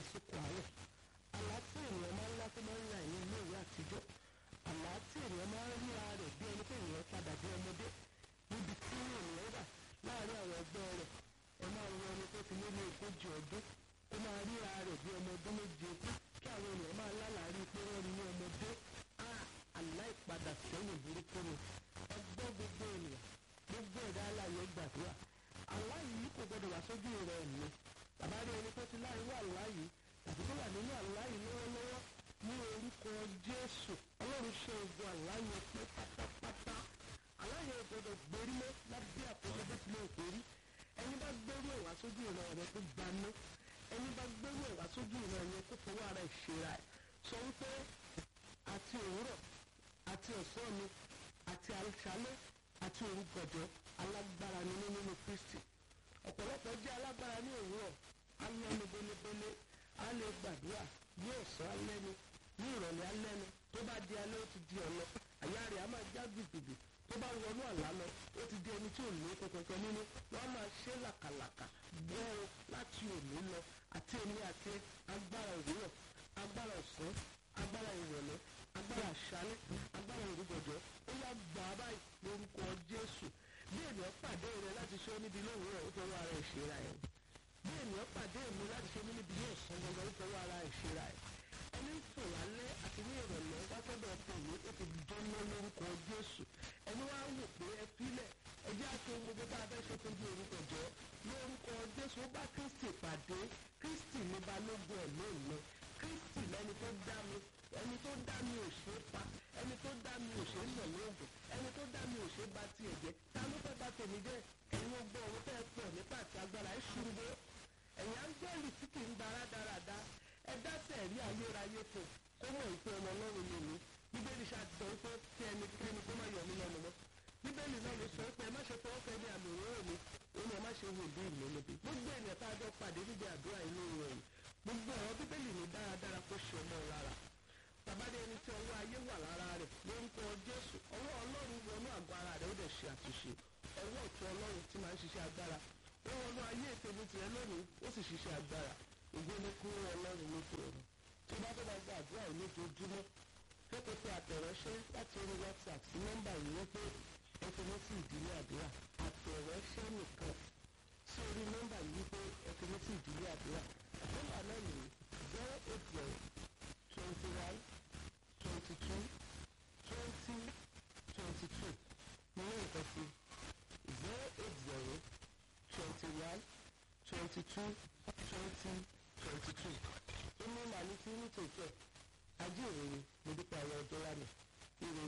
lásìkò àárọ̀ àlá tí ènìyàn máa ń lá tó máa ń ra ìní ilé ìwé àtijọ́ àlá tí ènìyàn máa ń ríra rẹ̀ bí ẹni pé ènìyàn padà bí ọmọdé níbi tí ènìyàn wà láàárín àwọn ẹgbẹ́ rẹ̀ ẹ máa ń wọ ẹni tó ti lé ní ogójì ọdún ó máa ríra rẹ̀ bí ọmọ ọdún méje kí àwọn ènìyàn máa lálàárí pé wọ́n rí ní ọmọdé àlá ìpadà sẹ́yìn burúkú ni ẹgbẹ́ gbogbo ènìyàn gbogbo ẹ̀dá aláyọ̀ gbàdúrà àlá yìí kò gbọdọ̀ wá sójú rẹ̀ ni bàbá rí ẹni tó ti láì wà àlá yìí tàbí tó wà nínú àlá yìí lọ́wọ́lọ́wọ́ ní orúkọ Jésù Ọlọ́run ṣe ogun àlá yẹn pé pátápátá àlá yẹn gbọdọ̀ gbérí mọ́ lábẹ́ àkókò bó tilẹ̀ òkèrí ẹni bá gbẹ́rú ẹ̀wá sójú ìran rẹ̀ tó gbaná ẹni bá gbẹ́rú ẹ̀wá sójú ìran yẹn kó fọwọ́ ara ìṣera ẹ̀ sọ wípé àti òwúrọ̀ àti ọ̀sán mi àti àṣálẹ́ àti òrùgọ̀dọ̀ alágbára ni nínú Kristi ọ̀pọ̀lọpọ̀ jẹ́ alágbára ní òwúrọ̀ alẹ́nu belebele á lè gbàdúrà ní ọ̀sán alẹ́nu ní ìrọ̀lẹ́ alẹ́nu tó bá di alẹ́ ó ti di ọ̀lọ́ àyà rẹ̀ á máa já gbìgbìgbì tó bá wọnú àlá lọ ó ti di ẹni tí ò ní kankan nínú wọn máa ṣe làkàlàkà gbọ́rọ̀ láti òní lọ àti èmi àti agbára òwúrọ̀ agbára ọ̀sán agbára ìrọ̀lẹ́ agbára àṣálẹ́ agbára òrùgọ̀dọ̀ ó yá gbà á báyìí lórúkọ Jésù bí ènìyàn pàdé rẹ láti ṣe ó níbi lówùúrọ̀ ó fọwọ́ ara ẹ̀ ṣera ẹ̀ bí ènìyàn pàdé mi láti ṣe mí níbi ní ọ̀sán gbọ̀ngàn ó fọwọ́ ara ẹ̀ ṣera ẹ̀ ẹni ń fò lálẹ́ àti ní ìrọ̀lẹ́ wákẹ́dọ̀ tèmi ó ti dánná lórúkọ Jésù ẹni wá wò pé ẹ fílẹ̀ ẹ jẹ́ àti ohun gbogbo tá a fẹ́ ṣe tó di orúkọ jọ lórúkọ Jésù ó bá Kristi pàdé Kristi ní balógun ẹ̀ lónìí Kristi lẹni tó dá mi ẹni tó dá mi ò ṣe é pa ẹni tó dá mi ò ṣe é nà lóògùn ẹni tó dá mi ò ṣe é ba tiẹ̀ jẹ́ ta ló fẹ́ ba tèmi jẹ́ ẹ̀yin ọgbọ́n òun fẹ́ pọ̀ nípa àti agbára ẹ̀ ṣubú ẹ̀yin áńgẹ́lì tí kì í gbára dáradá ẹ dáṣẹ̀ rí ayérayé fún kó mọ̀ ìpè ọmọ ọlọ́run lè mí bíbélì ṣàtìsọ pé kí ẹnikẹ́ni kó má yọ mí lẹ́nu mọ́ bíbélì náà ló sọ pé ẹ má ṣe fọwọ́ fẹ́ ní àmì òróró mi ó ní ẹ má ṣe wò bí ìlú níbi gbogbo ènìyàn tá a jọ pàdé níbi àdúrà inú ìròyìn gbogbo ọ̀rọ̀ bíbélì ní dáradára kó ṣe ọmọ lára bàbá dé ẹni tí ọwọ́ ayé wà lára rẹ̀ lórúkọ Jésù ọwọ́ Ọlọ́run wọnú àgọ́ ara rẹ̀ ó dẹ̀ ṣe àtúnṣe ọwọ́ ọ̀tún Ọlọ́run tí máa ń ṣiṣẹ́ agbára ó wọnú ayé ìpinnu tirẹ̀ lónìí ó sì ṣiṣẹ́ agbára ògbó ní kú Ọlọ́run lókè ọ̀run tí bá tó bá gba àdúrà yìí lójoojúmọ́ pépé pé àtẹ̀ránṣẹ́ láti orí WhatsApp sí nọ́mbà yìí wípé ẹ fi mí sí ìdílé àdúrà àtẹ̀ránṣẹ́ nìkan sí orí nọ́mbà yìí wípé ẹ fi mí sí ìdílé àdúrà nọ́mbà náà nìyí zero eight zero twenty one twenty two twenty twenty two ní nǹkan sí zero eight zero twenty one twenty two twenty twenty two inú màálù tí ní tòótọ́ ajé ìròyìn mo dúpẹ́ àwọn ọjọ́ lánàá ìròyìn.